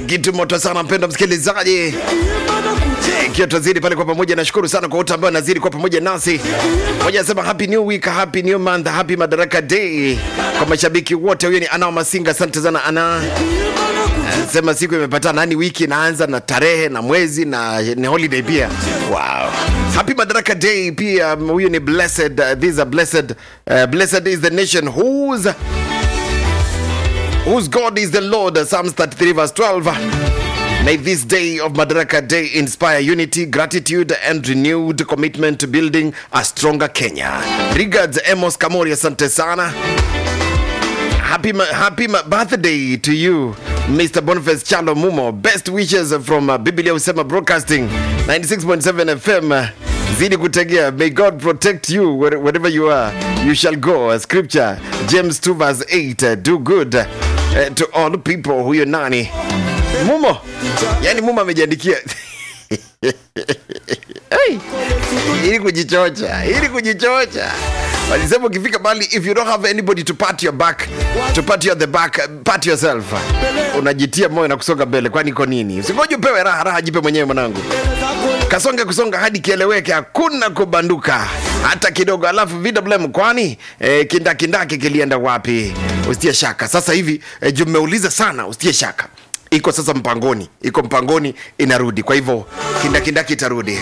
kitu moto sana mpendo msikilizaji ikiwa tutazidi pale kwa pamoja nashukuru sana kwa wote ambao nazidi kwa pamoja nasi moja anasema happy new week happy new month happy madaraka day kwa mashabiki wote huyo ni ana masinga asante sana ana sema siku imepatana yani wiki inaanza na tarehe na mwezi na ni holiday pia wow happy madaraka day pia huyu ni blessed uh, these are blessed uh, blessed is the nation whose whose God is the Lord. Psalms 33, verse 12. May this day of Madaraka Day inspire unity, gratitude, and renewed commitment to building a stronger Kenya. Regards, Amos Kamori, asante sana. Happy, ma- happy ma- birthday to you, Mr. Boniface Chalo Mumo. Best wishes from uh, Biblia Usema Broadcasting, 96.7 FM. Zidi kutegea. May God protect you where- wherever you are. You shall go. Scripture, James 2 verse 8. uh, Do good uh, to all people. Huyo nani? Mumo. Yani Mumo amejiandikia. hey. Ili kujichocha, ili kujichocha. Walisema ukifika bali if you don't have anybody to pat your back, to pat you at the back, pat yourself. Unajitia moyo na kusonga mbele kwani iko nini? Usingoje upewe raha, raha jipe mwenyewe mwanangu. Kasonge kusonga hadi kieleweke, hakuna kubanduka hata kidogo. Alafu VWM kwani eh, kindakindaki kilienda wapi? Usitie shaka. Sasa hivi eh, juu mmeuliza sana, usitie shaka iko sasa mpangoni, iko mpangoni, inarudi. Kwa hivyo kindakindaki itarudi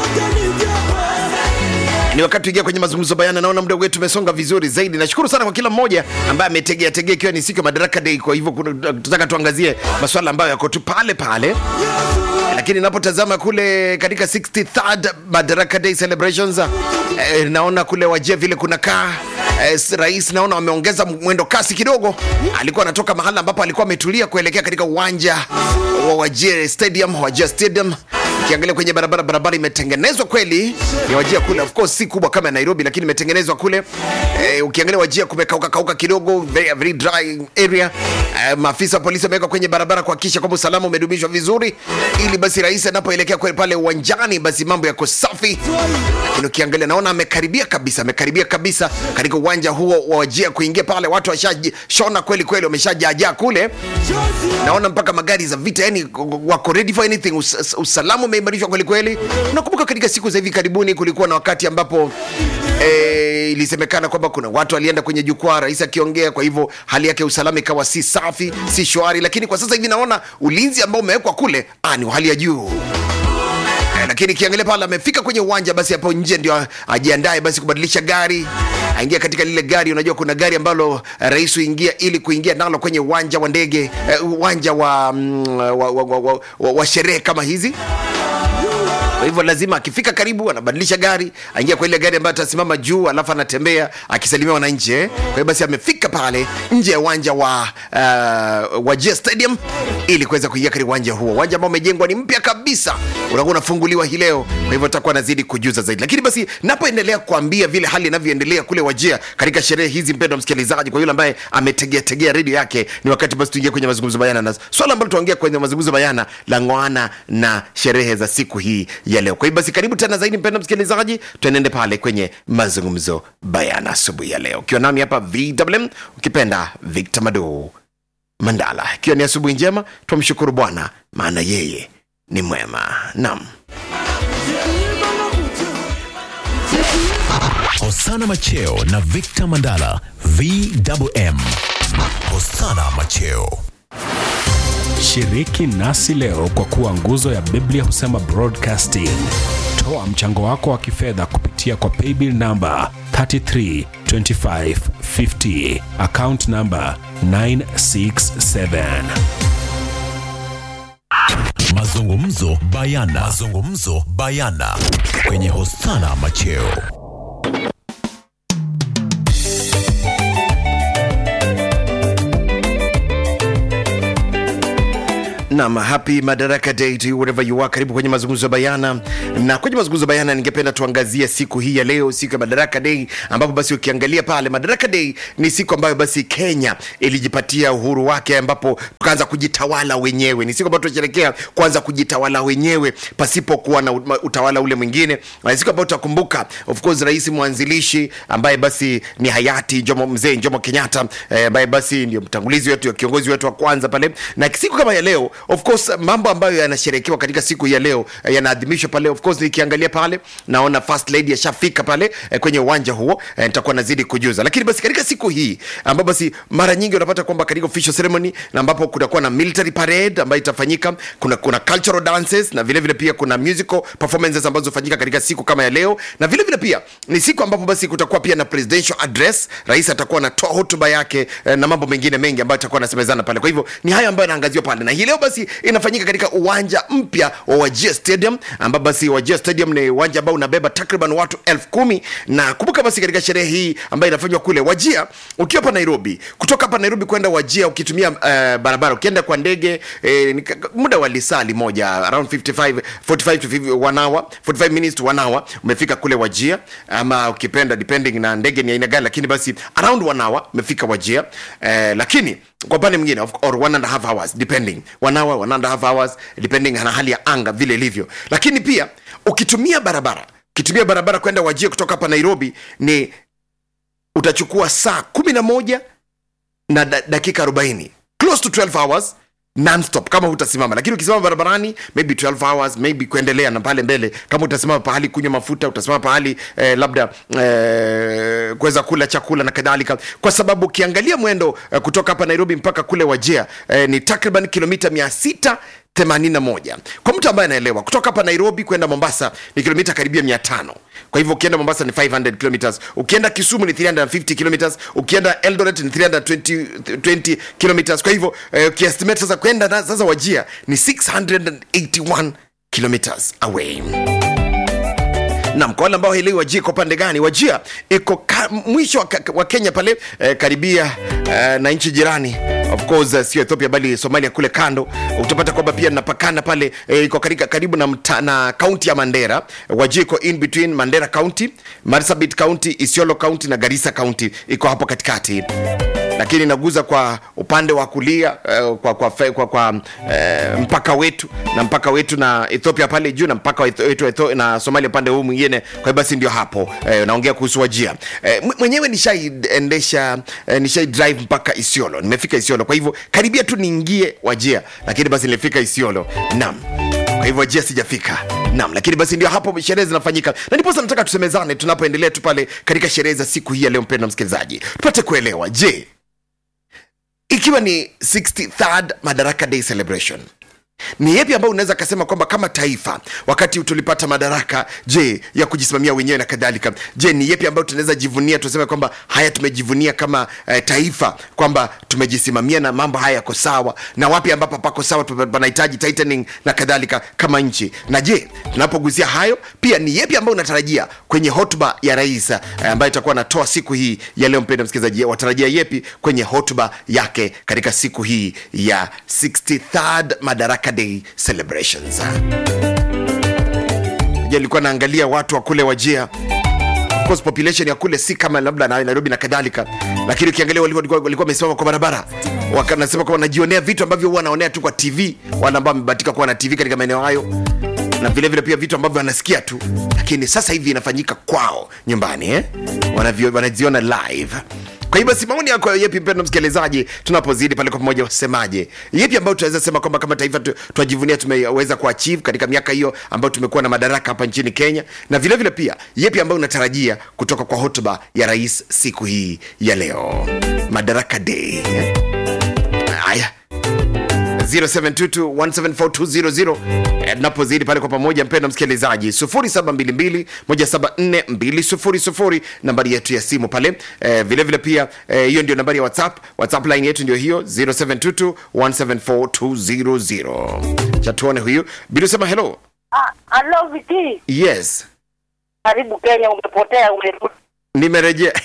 ni wakati tuingia kwenye mazungumzo bayana. Naona muda wetu umesonga vizuri zaidi. Nashukuru sana kwa kila mmoja ambaye ametegea tegea, ikiwa ni siku ya Madaraka Day. Kwa hivyo kuna- tunataka tuangazie masuala ambayo yako tu pale pale lakini napotazama kule katika 63rd Madaraka Day celebrations eh, naona kule wajia vile kunakaa eh, rais naona wameongeza mwendo kasi kidogo. Alikuwa anatoka mahala ambapo alikuwa ametulia kuelekea katika uwanja wa Wajir Stadium, Wajir Stadium. Ukiangalia kwenye barabara, barabara imetengenezwa kweli, ni Wajia kule, of course si kubwa kama ya Nairobi, lakini imetengenezwa kule. Eh, ukiangalia Wajia kumekauka kauka kidogo, very, very dry area. Eh, maafisa wa polisi wameweka kwenye barabara kuhakikisha kwamba usalama umedumishwa vizuri, ili basi rais anapoelekea kwe- pale uwanjani, basi mambo yako safi. Lakini ukiangalia naona amekaribia kabisa, amekaribia kabisa katika uwanja huo wa Wajia kuingia pale, watu washashona kweli kweli, wameshajajaa kule naona mpaka magari za vita yani wako ready for anything Us, usalama umeimarishwa kweli kweli unakumbuka katika siku za hivi karibuni kulikuwa na wakati ambapo eh, ilisemekana kwamba kuna watu walienda kwenye jukwaa rais akiongea kwa hivyo hali yake ya usalama ikawa si safi si shwari lakini kwa sasa hivi naona ulinzi ambao umewekwa kule ah, ni wa hali ya juu Eh, lakini kiangalia pale amefika kwenye uwanja basi hapo nje ndio ajiandae basi kubadilisha gari aingia katika lile gari unajua kuna gari ambalo eh, rais huingia ili kuingia nalo kwenye uwanja wa ndege eh, uwanja wa, mm, wa, wa, wa, wa, wa, wa sherehe kama hizi kwa hivyo lazima akifika karibu anabadilisha gari aingia kwa ile gari ambayo atasimama juu alafu anatembea akisalimia wananchi eh. kwa hiyo basi amefika pale nje ya uwanja wa uh, wajia stadium ili kuweza kuingia katika uwanja huo uwanja ambao umejengwa ni mpya kabisa unakuwa unafunguliwa hii leo kwa hivyo atakuwa anazidi kujuza zaidi lakini basi napoendelea kuambia vile hali inavyoendelea kule wajia katika sherehe hizi mpendo msikilizaji kwa yule ambaye ametegea tegea redio yake ni wakati basi tuingie kwenye mazungumzo bayana na swala ambalo tuongea kwenye mazungumzo bayana la ngoana na sherehe za siku hii ya leo kwa hivyo basi karibu tena zaidi mpendo msikilizaji tuenende pale kwenye mazungumzo bayana asubuhi ya leo ukiwa nami hapa vwm ukipenda victor mado mandala ikiwa ni asubuhi njema twamshukuru bwana maana yeye ni mwema nam Hosana Macheo na Victor Mandala VWM. Hosana Macheo. Shiriki nasi leo kwa kuwa nguzo ya Biblia husema broadcasting. Toa mchango wako wa kifedha kupitia kwa paybill namba 332550 account namba 967. Mazungumzo bayana. Mazungumzo bayana kwenye Hosana Macheo. Naam, happy Madaraka Day to you wherever you are. Karibu kwenye mazungumzo bayana, na kwenye mazungumzo bayana ningependa tuangazie siku hii ya leo, siku ya Madaraka Day, ambapo basi ukiangalia pale, Madaraka Day ni siku ambayo basi Kenya ilijipatia uhuru wake, ambapo tukaanza kujitawala wenyewe. Ni siku ambayo tunasherehekea kuanza kujitawala wenyewe pasipo kuwa na utawala ule mwingine, na siku ambayo tutakumbuka of course rais mwanzilishi ambaye basi ni hayati Jomo, mzee Jomo Kenyatta eh, ambaye basi ndio mtangulizi wetu, kiongozi wetu wa kwanza pale, na siku kama ya leo of course mambo ambayo yanasherekewa katika siku hii ya leo eh, yanaadhimishwa pale of course nikiangalia pale naona first lady ashafika pale eh, kwenye uwanja huo eh, nitakuwa nazidi kujuza lakini basi katika siku hii ambapo basi mara nyingi unapata kwamba katika official ceremony na ambapo kutakuwa na military parade ambayo itafanyika kuna kuna cultural dances na vile vile pia kuna musical performances ambazo hufanyika katika siku kama ya leo na vile vile pia ni siku ambapo basi kutakuwa pia na presidential address rais atakuwa anatoa hotuba yake eh, na mambo mengine mengi ambayo atakuwa anasemezana pale kwa hivyo ni hayo ambayo yanaangaziwa pale na hii leo basi inafanyika katika uwanja mpya wa wajia stadium ambapo basi wajia stadium ni uwanja ambao unabeba takriban watu elfu kumi na kumbuka basi katika sherehe hii ambayo inafanywa kule wajia ukiwa hapa nairobi kutoka hapa nairobi kwenda wajia ukitumia uh, barabara ukienda kwa ndege eh, ni ka- muda wa lisali moja around 55 45 to 50, one hour 45 minutes to one hour umefika kule wajia ama ukipenda depending na ndege ni aina gani lakini basi around one hour umefika wajia eh, lakini kwa upande mwingine of- or one and a half hours depending one hour one and a half hours depending na hali ya anga vile ilivyo lakini pia ukitumia barabara ukitumia barabara kwenda wajia kutoka hapa nairobi ni utachukua saa kumi na moja na da, dakika 40 close to 12 hours nonstop kama utasimama lakini ukisimama barabarani maybe 12 hours maybe kuendelea na pale mbele kama utasimama pahali kunywa mafuta utasimama pahali eh, labda eh, kuweza kula chakula na kadhalika kwa sababu ukiangalia mwendo eh, kutoka hapa nairobi mpaka kule wajia eh, ni takriban kilomita 600 81 kwa mtu ambaye anaelewa kutoka hapa nairobi kwenda mombasa ni kilomita karibia 500 kwa hivyo ukienda mombasa ni 500 kilometers ukienda kisumu ni 350 kilometers ukienda eldoret ni 320 20 kilometers kwa hivyo eh, ukiestimate sasa kwenda na- sasa wajia ni 681 kilometers away nam kwa wale ambao haelewi wajia iko pande gani wajia iko ka, mwisho wa, ka- wa kenya pale eh, karibia eh, na nchi jirani of course eh, sio ethiopia bali somalia kule kando utapata kwamba pia napakana pale eh, iko karika, karibu na, mta, na kaunti ya mandera wajia iko in between mandera county marsabit county isiolo county na garissa county iko hapo katikati lakini inaguza kwa upande wa kulia uh, kwa, kwa, kwa, kwa, kwa uh, mpaka wetu na mpaka wetu na ethiopia pale juu na mpaka wetu wetu Etho- na somalia upande huu mwingine kwa hiyo basi ndio hapo uh, naongea kuhusu wajia uh, mwenyewe nishaiendesha uh, nishai drive mpaka isiolo nimefika isiolo kwa hivyo karibia tu niingie wajia lakini basi nilifika isiolo nam kwa hivyo wajia sijafika nam lakini basi ndio hapo sherehe zinafanyika na ndiposa nataka tusemezane tunapoendelea tu pale katika sherehe za siku hii ya leo mpenda msikilizaji tupate kuelewa je ikiwa ni 63rd madaraka day celebration ni yepi ambayo unaweza kasema kwamba kama taifa wakati tulipata madaraka je ya kujisimamia wenyewe na kadhalika je ni yepi ambayo tunaweza jivunia tuseme kwamba haya tumejivunia kama eh, taifa kwamba tumejisimamia na mambo haya yako sawa na wapi ambapo pako sawa tupa- panahitaji tightening na kadhalika kama nchi na je tunapogusia hayo pia ni yepi ambayo unatarajia kwenye hotuba ya rais eh, ambayo itakuwa anatoa siku hii ya leo mpenda msikilizaji watarajia yepi kwenye hotuba yake katika siku hii ya 63rd madaraka day celebrations Je, nilikuwa naangalia watu wa kule wajia of course population ya kule si kama labda na nairobi na kadhalika lakini ukiangalia walikuwa walikuwa- walikuwa wamesimama kwa barabara wakanasema kwamba wanajionea vitu ambavyo huwa wanaonea tu kwa tv wale ambao wamebahatika kuwa na tv katika maeneo hayo na vile vile pia vitu ambavyo wanasikia tu lakini sasa hivi inafanyika kwao nyumbani eh? Wanavyo- wanaziona live kwa hiyo basi maoni yako yepi mpendo msikilizaji tunapozidi pale kwa pamoja wasemaje yepi ambayo tunaweza sema kwamba kama taifa tu- twajivunia tumeweza kuachieve katika miaka hiyo ambayo tumekuwa na madaraka hapa nchini kenya na vile vile pia yepi ambayo unatarajia kutoka kwa hotuba ya rais siku hii ya leo madaraka day eh? haya 0722174200 Eh, tunapozidi pale kwa pamoja mpenda msikilizaji 0722174200 nambari yetu ya simu pale eh, vile vile pia eh, hiyo ndio nambari ya whatsapp whatsapp line yetu ndio hiyo 0722174200 cha tuone huyu bila sema hello Ah, hello Viti. yes Karibu Kenya, umepotea umerudi. nimerejea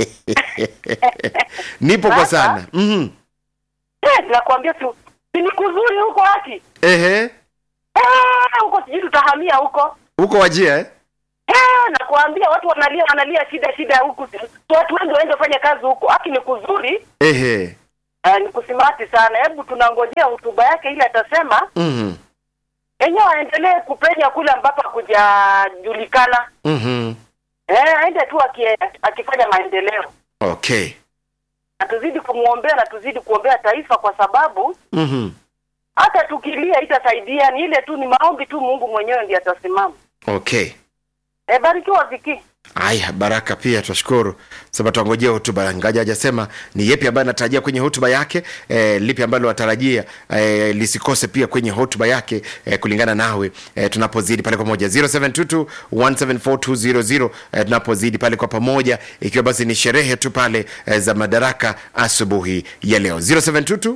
nipo kwa sana mm Eh, nakwambia tu si ni kuzuri huko haki. ehe Eh, huko sijui tutahamia huko. huko wajia eh? Eh, nakwambia watu wanalia wanalia shida shida huku. Watu wengi waende fanya kazi huko. Haki ni kuzuri. ehe Eh, ni kusimati sana. Hebu tunangojea hotuba yake ile atasema. mm Yenyewe aendelee kupenya kule ambapo hakujajulikana. -hmm. Eh, aende tu aki- akifanya maendeleo. okay Na tuzidi kumwombea na tuzidi kuombea taifa kwa sababu mm hata tukilia itasaidia, ni ile tu, ni maombi tu, Mungu mwenyewe ndiye atasimama. okay E, barikiwa Viki. Aya, Baraka pia twashukuru. Sasa tuangojea hotuba, ngaja hajasema ni yepi ambayo anatarajia kwenye hotuba yake eh, lipi ambalo atarajia eh, lisikose pia kwenye hotuba yake eh, kulingana nawe eh, tunapozidi pale kwa pamoja 0722 174 eh, tunapozidi pale kwa pamoja, ikiwa basi ni sherehe tu pale eh, za madaraka asubuhi ya leo 0722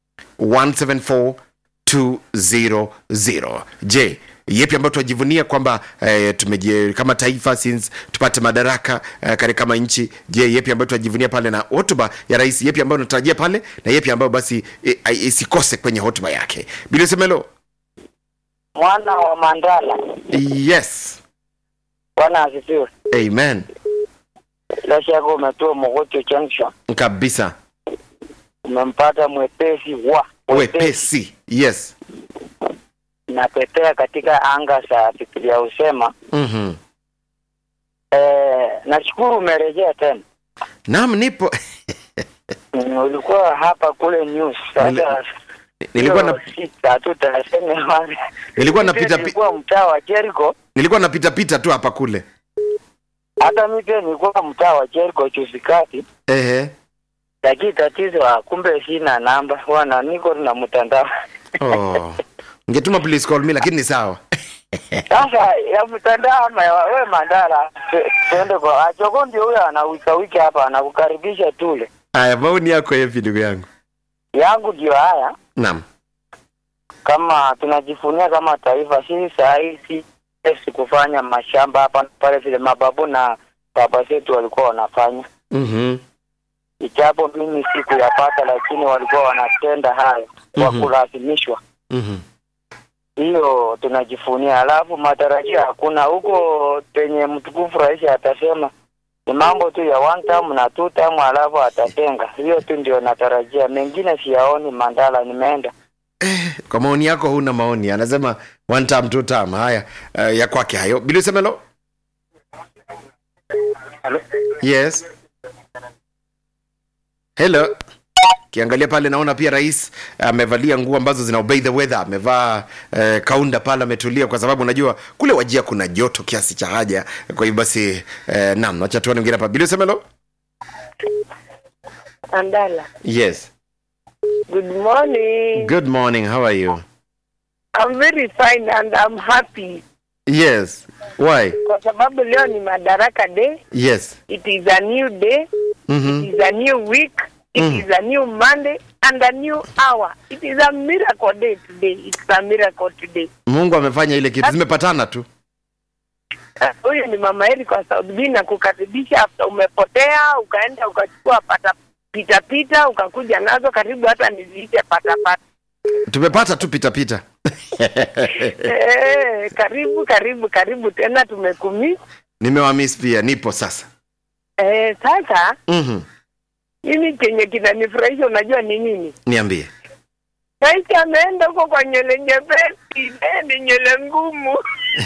174200 je yepi ambayo tunajivunia kwamba eh, tumeje kama taifa since tupate madaraka eh, kare kama nchi je yepi ambayo tunajivunia pale na hotuba ya rais yepi ambayo unatarajia pale na yepi ambayo basi eh, eh, isikose kwenye hotuba yake bilisemelo mwana wa Mandala. yes Bwana asifiwe. amen Bila shaka umetoa Mogocho Junction, kabisa umempata mwepesi wa wepesi yes napepea katika anga za Biblia husema. mm-hmm. Eh, nashukuru umerejea tena. nam nipo Mm, ulikuwa hapa kule news Nili- sasa. nilikuwa hiyo na sita tutasema wale. nilikuwa Mimi napita pi- nilikuwa mtaa wa Jericho, nilikuwa napita pita tu hapa kule hata mimi pia nilikuwa mtaa wa Jericho juzi kati, ehe lakini tatizo ah, kumbe sina namba wana niko na mtandao oh. ngetuma please call me lakini ni sawa Sasa ya mtandao ama ya we Mandala, tu- tuende kwa Achoko, ndio huyo anawika wiki hapa anakukaribisha tule. haya maoni yako yepi ndugu yangu Yangu ndio haya, naam kama tunajifunia kama taifa, sisi saa hii si si kufanya mashamba hapa na pale vile mababu na baba zetu walikuwa wanafanya, mm-hmm. ijapo mimi sikuyapata, lakini walikuwa wanatenda hayo kwa Mhm. kulazimishwa. Mm-hmm. hiyo tunajifunia, alafu matarajio hakuna huko penye mtukufu rais atasema ni mambo tu ya one time na two time, alafu atatenga. Hiyo tu ndio natarajia, mengine siyaoni. Mandala, nimeenda kwa maoni yako huna maoni anasema one time two time haya uh, ya kwake hayo bilisemelo yes hello kiangalia pale naona pia rais amevalia nguo ambazo zina obey the weather amevaa eh, kaunda pale ametulia kwa sababu unajua kule wajia kuna joto kiasi cha haja kwa hivyo basi eh, nam wacha tuone mwingine hapa bilisemelo Andala. yes Good morning. good morning how are you I'm very fine and I'm happy yes why kwa sababu leo ni Madaraka Day. yes It is a new day. mm-hmm. It is a new week. It Mm. is a new Monday and a new hour. It is a miracle day today. It's a miracle today. mungu amefanya ile kitu zimepatana tu Ah, Huyu ni mama Eri kwa Saudi B na kukaribisha after umepotea ukaenda ukachukua pata pita pita ukakuja nazo karibu hata niziite pata pata. tumepata tu pitapita Eh, karibu karibu karibu tena tumekumi. nimewamis pia nipo sasa Eh, sasa mm-hmm. mimi chenye kinanifurahisha unajua ni nini? niambie Rais ameenda huko kwa nywele nyepesi, eh, ni nywele ngumu.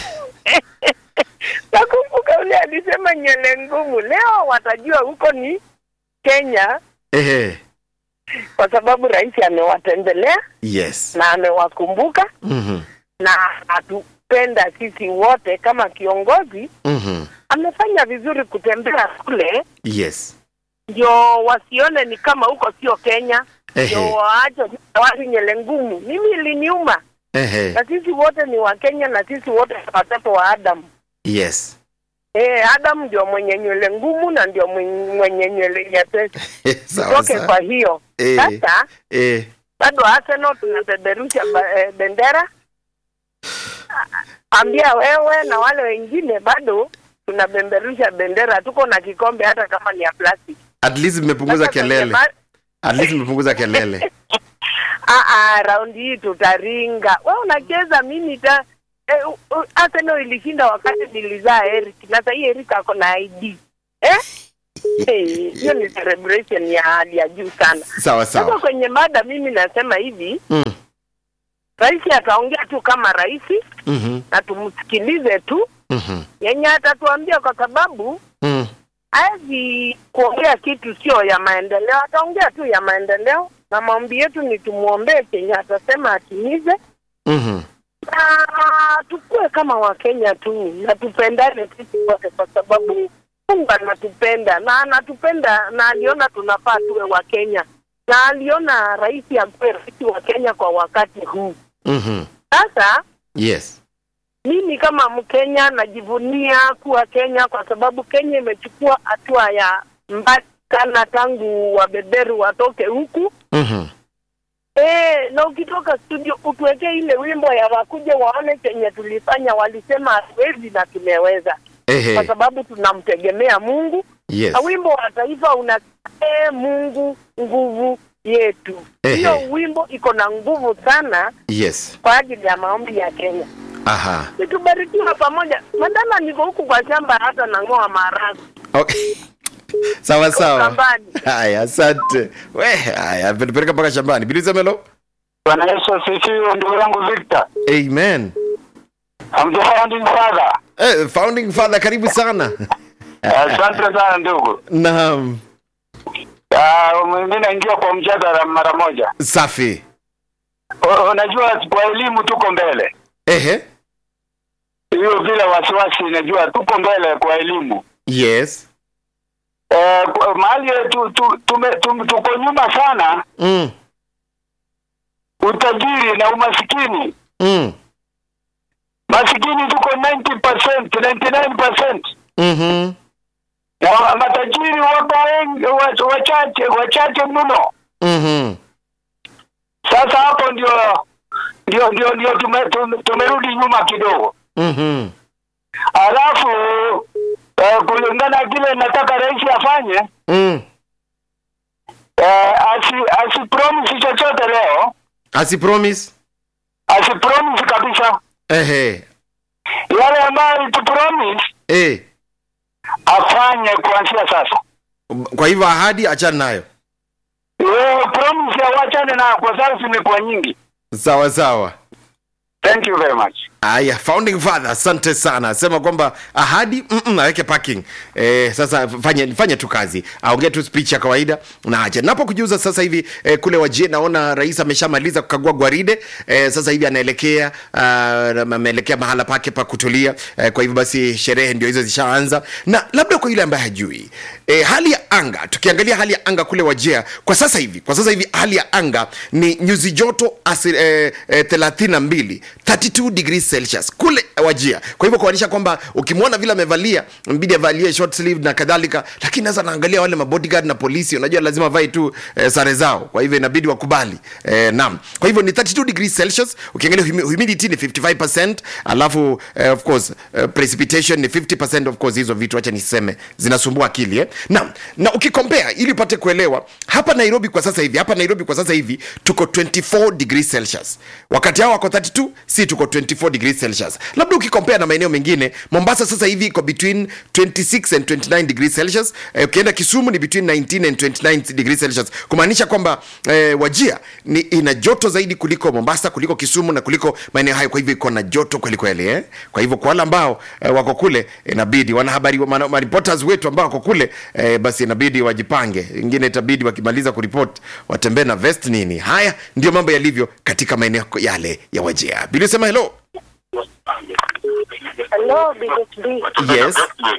Nakumbuka ule alisema nywele ngumu. Leo watajua huko ni Kenya ehe kwa sababu rais amewatembelea yes na amewakumbuka mm-hmm. na atupenda sisi wote kama kiongozi. Mm-hmm. Amefanya vizuri kutembea kule, yes ndio wasione ni kama huko sio Kenya, ndio ehe waache watu nywele ngumu. Mimi iliniuma ehe na sisi wote ni Wakenya na sisi wote ni watoto wa Adamu. yes Eh, Adamu ndio mwenye nywele ngumu na ndio mwenye mwenye nywele nyepesi. sawa Toke kwa sawa hiyo Eh. sasa, eh, bado Arsenal tunapeperusha ba- eh, bendera. A- Ambia wewe na wale wengine bado tunapeperusha bendera, tuko na kikombe hata kama ni ya plastic. at least mmepunguza Sasa kwenye kelele ma- at least mmepunguza kelele Ah, ah, raundi hii tutaringa. Wewe unacheza mimi ta eh, u- u- Arsenal ilishinda wakati nilizaa Eric na sasa hii Eric ako na ID. Eh? Eh, Hiyo ni celebration ya hali ya juu sana. sawa Sasa sawa kwenye mada mimi nasema hivi, mm. rais ataongea tu kama rais mm-hmm. na tumsikilize tu Mm-hmm. yenye atatuambia, kwa sababu Mm. hawezi kuongea kitu sio ya maendeleo. Ataongea tu ya maendeleo na maombi yetu ni tumwombee Kenya atasema atimize, Mhm. na tukue kama Wakenya tu na tupendane sisi wote, kwa sababu Mungu anatupenda na anatupenda na aliona tunafaa tuwe Wakenya na aliona rais akuwe rais wa Kenya kwa wakati huu. Mhm. Sasa Yes. mimi kama Mkenya najivunia kuwa Kenya kwa sababu Kenya imechukua hatua ya mbali sana tangu wabeberu watoke huku. Mhm. E, na ukitoka studio utuwekee ile wimbo ya wakuje waone chenye tulifanya, walisema hatuwezi na tumeweza, kwa Ehe. sababu tunamtegemea Mungu. Yes. Na wimbo wa taifa una e, Mungu nguvu yetu. Ehe. Hiyo wimbo iko na nguvu sana Yes. kwa ajili ya maombi ya Kenya. Aha. Tubarikiwa pamoja. Mandala niko huku kwa shamba hata nang'oa maharagwe. Okay. Sawa sawa. shambani. Haya, asante. We, haya, peleka mpaka shambani. Biliza melo. Bwana Yesu asifiwe, ndugu yangu Victor. Amen. I'm the founding father. Eh, founding father karibu sana. Asante sana ndugu. Naam. Ah, mimi naingia kwa mjadala mara moja. Safi. U- Unajua kwa elimu tuko mbele. Ehe. Hiyo bila wasiwasi najua tuko mbele kwa elimu. Yes. Eh, kwa- mahali tu, tu, tume, tum, tuko nyuma sana Mm. utajiri na umasikini. Mm. Masikini tuko 90%, 99%. Mhm. Na wa- matajiri wako wengi wa- wachache wachache mno. Mhm. Sasa hapo ndio ndio ndio ndio tume, tume, tumerudi nyuma kidogo. Mhm. Alafu eh, kulingana kile nataka rais afanye Mm. eh, asi asi promise chochote leo, Asi promise. asi promise kabisa Ehe. yale ambayo tu promise Eh. afanye kuanzia sasa. Kwa hivyo ahadi achana nayo. Wewe promise awachane na kwa sababu zimekuwa nyingi. Sawa sawa. Thank you very much. Aya, founding father, asante sana. Sema kwamba ahadi mm -mm, aweke parking. Eh, sasa fanye fanye tu kazi. Aongee tu speech ya kawaida na aje. Napo kujuza sasa hivi eh, kule wajie naona rais ameshamaliza kukagua gwaride. Eh, sasa hivi anaelekea uh, ameelekea mahala pake pa kutulia. Eh, kwa hivyo basi sherehe ndio hizo zishaanza. Na labda kwa yule ambaye hajui, eh, hali ya anga, tukiangalia hali ya anga kule wajia kwa sasa hivi, kwa sasa hivi hali ya anga ni nyuzi joto asi, eh, eh, 32 32 degrees celsius kule wajia kwa hivyo kuanisha kwamba ukimwona vile amevalia mbidi avalie short sleeve na kadhalika lakini sasa naangalia wale mabodyguard na polisi unajua lazima vae tu eh, sare zao kwa hivyo inabidi wakubali eh, naam kwa hivyo ni 32 degrees celsius ukiangalia humi- humidity ni 55 alafu eh, of course eh, precipitation ni 50 of course hizo vitu acha niseme zinasumbua akili eh? naam na ukikompea ili upate kuelewa hapa nairobi kwa sasa hivi hapa nairobi kwa sasa hivi tuko 24 degrees celsius wakati hao wako 32 si tuko 24 degrees celsius labda ukikompea na maeneo mengine mombasa sasa hivi iko between 26 and 29 degrees celsius eh, ukienda kisumu ni between 19 and 29 degrees celsius kumaanisha kwamba eh, wajia ni ina joto zaidi kuliko mombasa kuliko kisumu na kuliko maeneo hayo kwa hivyo iko na joto kweli kweli eh? kwa hivyo kwa wale ambao eh, wako kule inabidi wanahabari wana- maripoters wetu ambao wako kule eh, basi inabidi wajipange ingine itabidi wakimaliza kuripoti watembee na vest nini haya ndio mambo yalivyo katika maeneo yale ya wajia bili sema hello Hello, BSB. yes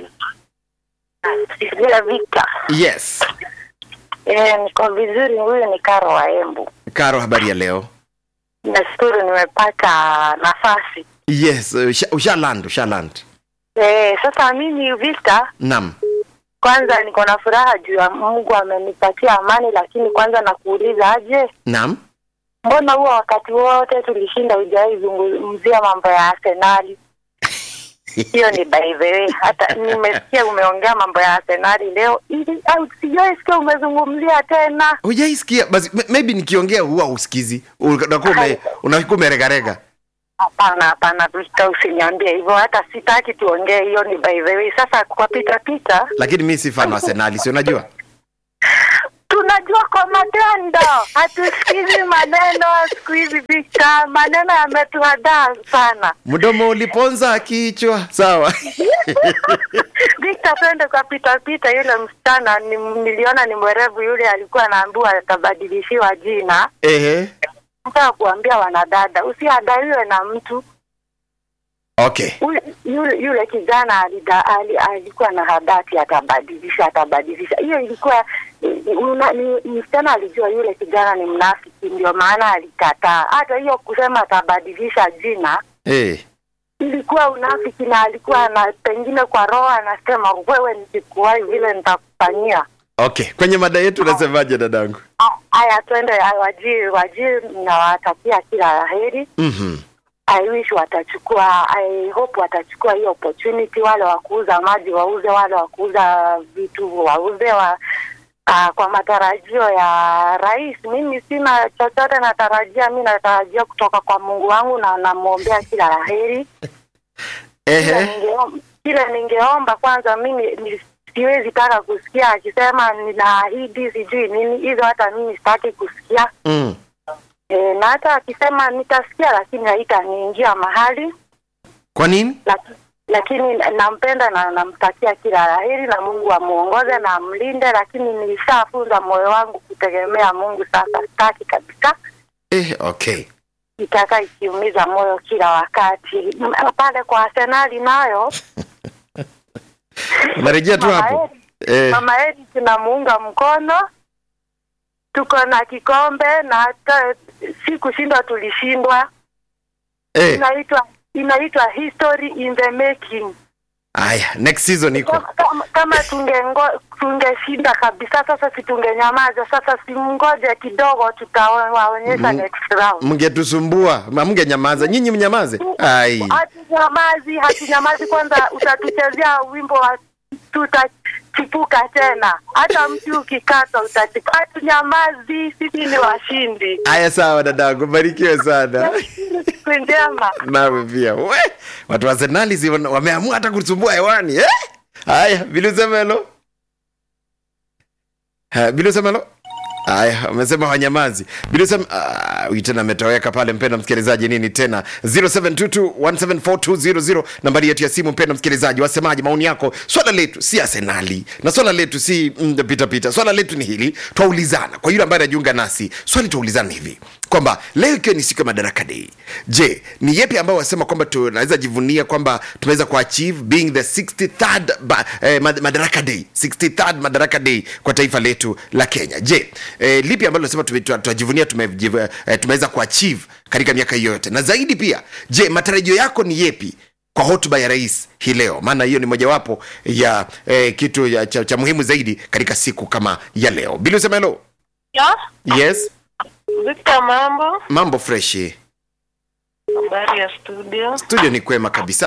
Sijia Victor. yes Eh, niko vizuri. Huyu ni Karo wa Embu. karo habari ya leo Nashukuru nimepata nafasi. yes usha, usha land usha land Eh, sasa mimi Victor, nam kwanza niko na furaha juu ya Mungu amenipatia amani, lakini kwanza nakuuliza aje, nam mbona huwa wakati wote tulishinda hujawahi zungumzia mambo ya Arsenali? Hiyo ni by the way, hata nimesikia umeongea mambo ya Arsenali leo, ili au sijawahi sikia umezungumzia tena. hujaisikia basi m- maybe nikiongea huwa usikizi unakuwa ume- unakuwa umeregarega Hapana, hapana, Victor, usiniambie hivyo, hata sitaki tuongee. Hiyo ni by the way. Sasa kwa pita pita lakini mi si fan wa arsenali si unajua unajua kwa matendo hatusikizi maneno siku hizi Victor, maneno yametuhadaa sana. mdomo uliponza kichwa sawa Victor, twende kwa pita pita, yule msichana ni, niliona ni mwerevu yule, alikuwa anaambiwa atabadilishiwa jina. ehe Nataka kuambia wanadada, usiadaiwe na mtu okay Ule- yule, yule kijana alida, ali, alikuwa na hadati atabadilisha atabadilisha. Hiyo ilikuwa una, ni, msichana alijua yule kijana ni mnafiki, ndio maana alikataa. Hata hiyo kusema atabadilisha jina eh ilikuwa unafiki, na alikuwa na pengine kwa roho anasema wewe, nikikuwahi vile nitakufanyia. okay kwenye mada yetu unasemaje dadangu Ah, Haya, twende ah, wajii wajii, nawatakia kila la heri. mhm I wish watachukua, I hope watachukua hiyo opportunity. Wale wa kuuza maji wauze, wale wa kuuza vitu wauze wa, uh, kwa matarajio ya rais. Mimi sina chochote natarajia, mi natarajia kutoka kwa Mungu wangu na namwombea kila la heri. Kile ehe ningeom- Kile ningeomba kwanza, mimi ni- siwezi taka kusikia akisema ninaahidi sijui nini, hizo hata mimi sitaki kusikia. mm. E, na hata akisema nitasikia, lakini haitaniingia mahali kwa nini Laki- lakini nampenda na namtakia kila laheri na Mungu amuongoze na amlinde, lakini nilishafunza moyo wangu kutegemea Mungu. Sasa sitaki kabisa eh okay itaka ikiumiza moyo kila wakati. M- Pale kwa Arsenali nayo unarejea tu Mama hapo Eri- eh Mama Eri tunamuunga mkono, tuko na kikombe na hata si kushindwa, tulishindwa. eh Inaitwa inaitwa history in the making. haya next season iko Kama- kama- kama tungengo tungeshinda kabisa sasa si tungenyamaza sasa simngoje kidogo tutawaonyesha Mm. next round mngetusumbua mngenyamaza nyinyi mnyamaze ai hatunyamazi hatunyamazi kwanza utatuchezea wimbo wa tutachipuka tena hata mti ukikata utachipuka hatunyamazi sisi ni washindi haya sawa dadangu barikiwe sana siku njema nawe pia we watu wa Arsenali si wana- wameamua hata kutusumbua hewani eh? haya bilusemelo Ha, bilusemelo haya amesema wanyamazi bilusem ah, huyu tena ametoweka pale mpenda msikilizaji nini tena 0722174200 nambari yetu ya simu mpenda msikilizaji wasemaji maoni yako swala letu si arsenali na swala letu si mm, pita pita swala letu ni hili twaulizana kwa yule ambaye anajiunga nasi swali twaulizana ni hivi kwamba leo ikiwa ni siku ya madaraka dei je ni yepi ambao wasema kwamba tunaweza jivunia kwamba tumeweza kuachieve being the 63rd ba, eh, mad- madaraka day 63rd madaraka day kwa taifa letu la kenya je eh, lipi ambalo nasema tunajivunia tumejiv- eh, tumeweza kuachieve katika miaka hiyo yote na zaidi pia je matarajio yako ni yepi kwa hotuba ya rais hii leo maana hiyo ni mojawapo ya eh, kitu ya, cha, cha muhimu zaidi katika siku kama ya leo bili usema helo Ya, yes Victor mambo, mambo freshi habari ya studio. studio ni kwema kabisa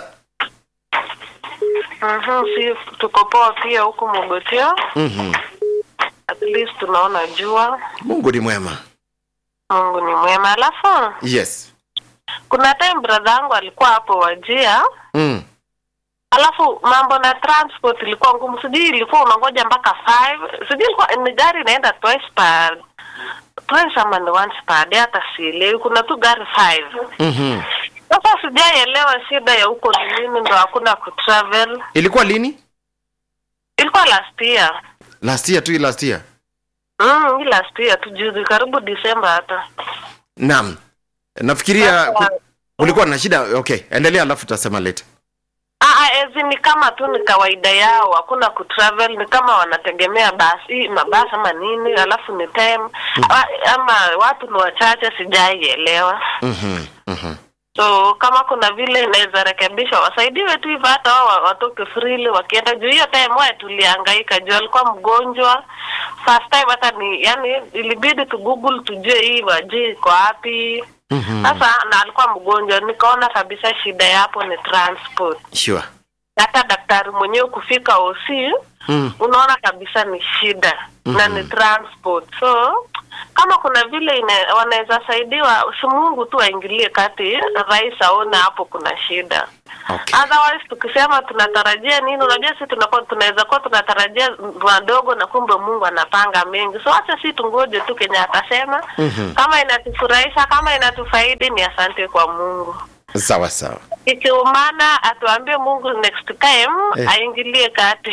Mhm, si tuko poa pia huku Mogotio. mm-hmm. At least tunaona jua. mungu ni mwema Mungu ni mwema. Alafu yes kuna time brother yangu alikuwa hapo Wajia, mm. alafu mambo na transport ilikuwa ngumu, sijui ilikuwa unangoja mpaka 5 sijui ilikuwa ni gari inaenda twice per twice ama ni once per day, hata sielewi. Kuna tu gari 5 mm-hmm. Sasa sijaelewa shida ya huko ni nini, ndo hakuna kutravel. ilikuwa lini Ilikuwa last year last year tu hii last year Mm, hii last year tu juzi karibu Disemba hata. naam nafikiria Sasa- ku- kulikuwa na shida okay endelea alafu tutasema later Ah, ah, ezi ni kama tu ni kawaida yao, hakuna kutravel, ni kama wanategemea basi mabasi ama nini, alafu ni time ah, ama watu ni wachache, sijaielewa. mm-hmm. Mm-hmm. So kama kuna vile inaweza rekebishwa, wasaidiwe tu hivyo, hata wao wa- watoke freely wakienda juu. Hiyo time wewe tulihangaika juu alikuwa mgonjwa first time, hata ni yani ilibidi tu google tujue hii waji iko wapi Mm-hmm. sasa na alikuwa mgonjwa, nikaona kabisa shida yapo ni transport. sure Hata daktari mwenyewe kufika OC mm. unaona kabisa ni shida na ni transport. So kama kuna vile ine, wanaweza saidiwa, si Mungu tu aingilie kati, rais aone hapo kuna shida. Okay. Otherwise tukisema tunatarajia nini, unajua sisi tunakuwa tunaweza kuwa tunatarajia madogo na kumbe Mungu anapanga mengi. So acha si tungoje tu kenye atasema. Kama inatufurahisha, kama inatufaidi, ni asante kwa Mungu. sawa sawa Ikiumana atuambie Mungu next time Eh. aingilie kati.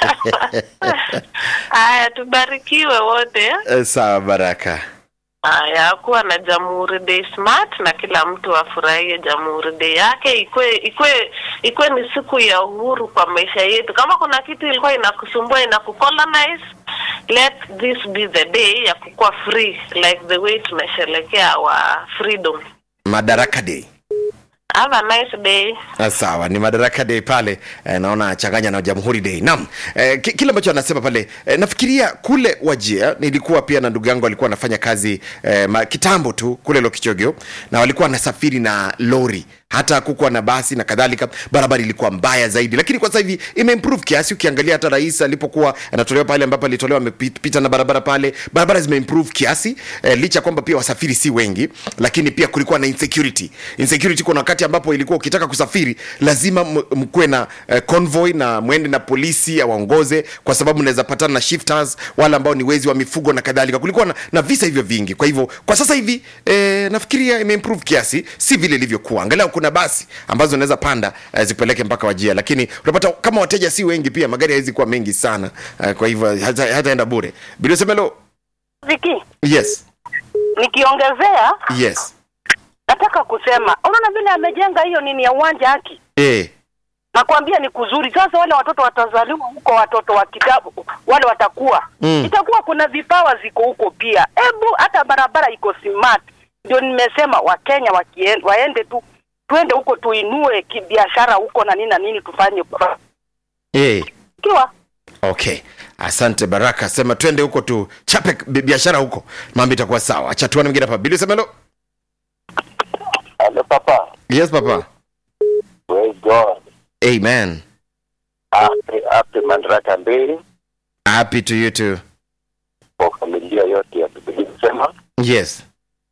Haya, tubarikiwe wote. Eh, sawa baraka Haya, kuwa na Jamhuri Day smart na kila mtu afurahie Jamhuri Day yake, ikwe ikwe ikwe ni siku ya uhuru kwa maisha yetu. Kama kuna kitu ilikuwa inakusumbua inakucolonize, let this be the day ya kukuwa free like the way tunasherehekea our freedom. madaraka day Have a nice day. Ah, sawa ni madaraka day pale eh, naona changanya na jamhuri day naam eh, ki- kile ambacho anasema pale eh, nafikiria kule wajia nilikuwa pia na ndugu yangu alikuwa anafanya kazi eh, ma, kitambo tu kule lokichogio na walikuwa wanasafiri na lori hata kukuwa na basi na kadhalika barabara ilikuwa mbaya zaidi lakini kwa sasa hivi imeimprove kiasi ukiangalia hata rais alipokuwa anatolewa pale ambapo alitolewa amepita na barabara pale barabara zimeimprove kiasi eh, licha kwamba pia wasafiri si wengi lakini pia kulikuwa na insecurity insecurity kuna wakati ambapo ilikuwa ukitaka kusafiri lazima m- mkuwe na eh, convoy na mwende na polisi awaongoze kwa sababu mnaweza patana na shifters wale ambao ni wezi wa mifugo na kadhalika kulikuwa na, na visa hivyo vingi kwa hivyo kwa sasa hivi eh, nafikiria imeimprove kiasi si vile ilivyokuwa angalau kuna basi ambazo unaweza panda eh, zipeleke mpaka wajia lakini unapata kama wateja si wengi pia magari hawezi kuwa mengi sana eh, kwa hivyo hata- hataenda bure biliosemelo Viki, yes nikiongezea yes nataka kusema, unaona vile amejenga hiyo nini ya uwanja haki, eh, nakwambia ni kuzuri. Sasa wale watoto watazaliwa huko, watoto wa kitabu wale watakuwa Mm. itakuwa kuna vipawa ziko huko pia. Hebu hata barabara iko smart, ndio nimesema Wakenya wakien, waende tu tuende huko tuinue kibiashara huko na nini na nini tufanye kwa eh. kiwa okay asante baraka sema twende huko tu chape bi- biashara huko mambo itakuwa sawa acha tuone mwingine hapa biliosemelo Hello, Papa. yes papa Praise God. amen Happy, happy Madaraka Day happy to you too kwa familia yote ya Biblia kusema yes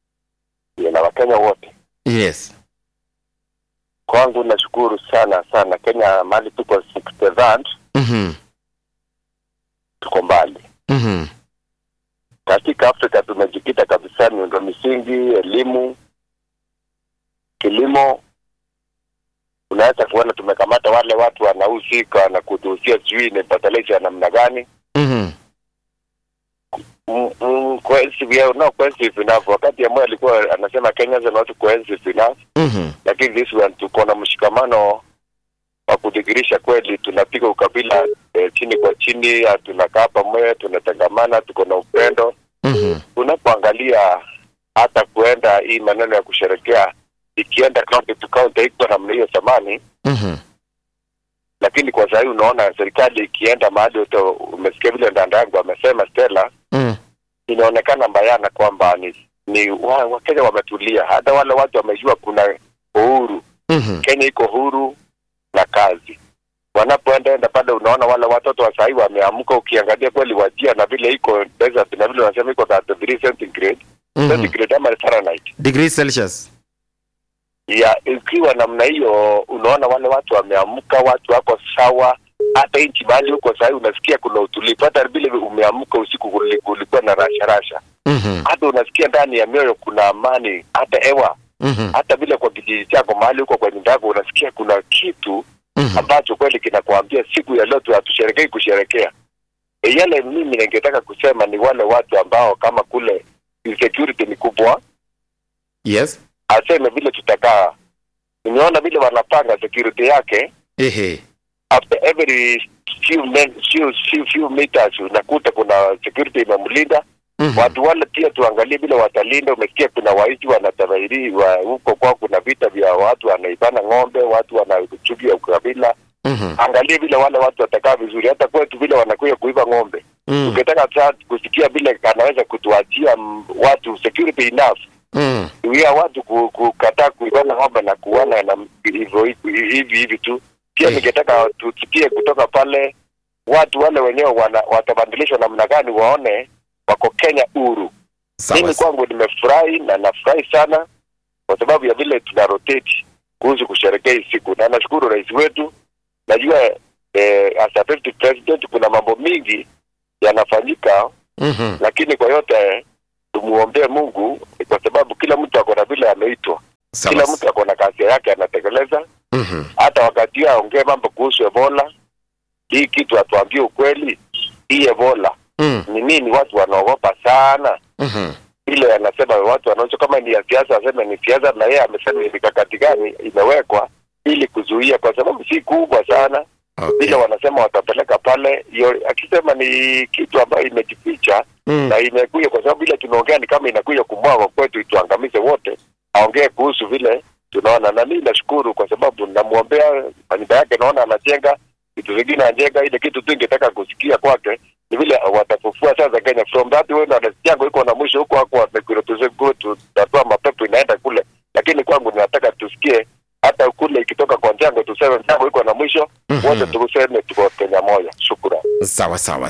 na Wakenya wote. yes Kwangu nashukuru sana sana. Kenya mahali tuko 63rd, mhm tuko mbali. mhm Katika Afrika tumejikita kabisa miundo misingi, elimu, kilimo. Unaweza kuona tumekamata wale watu wanahusika na kutuhusia, sijui ni patalisha ya namna gani mhm Mm, mm, cohesive, yeah, no cohesive enough. Wakati ambaye alikuwa anasema Kenyans are not cohesive enough, mhm lakini this one tuko na mshikamano wa kudhihirisha kweli tunapiga ukabila eh, chini kwa chini, ah, tunakaa pamoja, tunatangamana, tuko na upendo. mhm Unapoangalia hata kuenda hii maneno ya kusherekea ikienda county to county haikuwa namna hiyo zamani, mhm lakini kwa sahii unaona serikali ikienda mahali, uto- umesikia vile ndanda yangu amesema Stella, mhm inaonekana bayana kwamba ni ni wa- Wakenya wametulia, hata wale watu wamejua kuna uhuru. mhm Kenya iko huru na kazi. Wanapoenda enda pale, unaona wale watoto wa sahii wameamka. Ukiangalia kweli wajia na vile iko desert na vile wanasema iko 33 centigrade mhm centigrade ama Fahrenheit degrees celsius ya ikiwa namna hiyo, unaona wale watu wameamka, watu wako sawa. Hata nchi mahali huko sahii unasikia kuna utulivu, hata vile umeamka usiku kuli- kulikuwa na rasha rasha mhm hata unasikia ndani ya mioyo kuna amani, hata hewa, mhm hata vile kwa kijiji chako mahali huko kwa nyumba yako unasikia kuna kitu mhm ambacho kweli kinakuambia siku ya leo tu hatusherekei kusherekea. E, yale mimi ningetaka kusema ni wale watu ambao kama kule insecurity ni kubwa, yes aseme vile tutakaa. Nimeona vile wanapanga security yake ehe after every few, men, few, few, few meters unakuta kuna security imemlinda mhm watu wale pia tuangalie vile watalinda. Umesikia kuna waizi wanatahiri wa huko kwao, kuna vita vya watu wanaibana ng'ombe, watu wanachuki ya ukabila. mhm Angalie vile wale watu watakaa vizuri, hata kwetu vile wanakuja kuiba ng'ombe. mhm Ukitaka sasa kusikia vile anaweza kutuachia mm, watu security enough mhm ya watu ku- kukataa kuibana ng'ombe na kuona na hivyo hivi hivi tu. Pia Eh. ningetaka tusikie kutoka pale watu wale wenyewe wana, watabadilishwa namna gani, waone wako Kenya huru Sawa. mimi kwangu nimefurahi na nafurahi sana kwa sababu ya vile tuna rotate kuhusu kusherekea hii siku na nashukuru rais wetu najua eh, as a deputy president kuna mambo mingi yanafanyika Mhm. lakini kwa yote tumuombee mungu kwa sababu kila mtu ako na vile ameitwa Sawa. kila mtu ako na kazi yake anatekeleza Mhm. hata wakati huo aongee mambo kuhusu ebola hii kitu atuambie ukweli hii ebola Mm. ni nini watu wanaogopa sana Mhm. ile anasema watu wanaocho kama ni ya siasa aseme ni siasa na yeye amesema ni mikakati gani imewekwa ili kuzuia kwa sababu si kubwa sana Okay. vile wanasema watapeleka pale hiyo akisema ni kitu ambayo imejificha Mm. na imekuja kwa sababu ile tunaongea ni kama inakuja kumwaga kwetu ituangamize wote aongee kuhusu vile tunaona na mimi nashukuru kwa sababu namwombea nyumba yake naona anajenga vitu vingine anajenga ile kitu tu ingetaka kusikia kwake ni vile watafufua sasa Kenya from that way na yangu iko na mwisho huko hako wamerepresent go tutatoa mapepo inaenda kule lakini kwangu ninataka tusikie hata kule ikitoka kwa Njango tuseme Njango iko na mwisho Mhm. wote tuseme tuko Kenya moja shukrani sawa sawa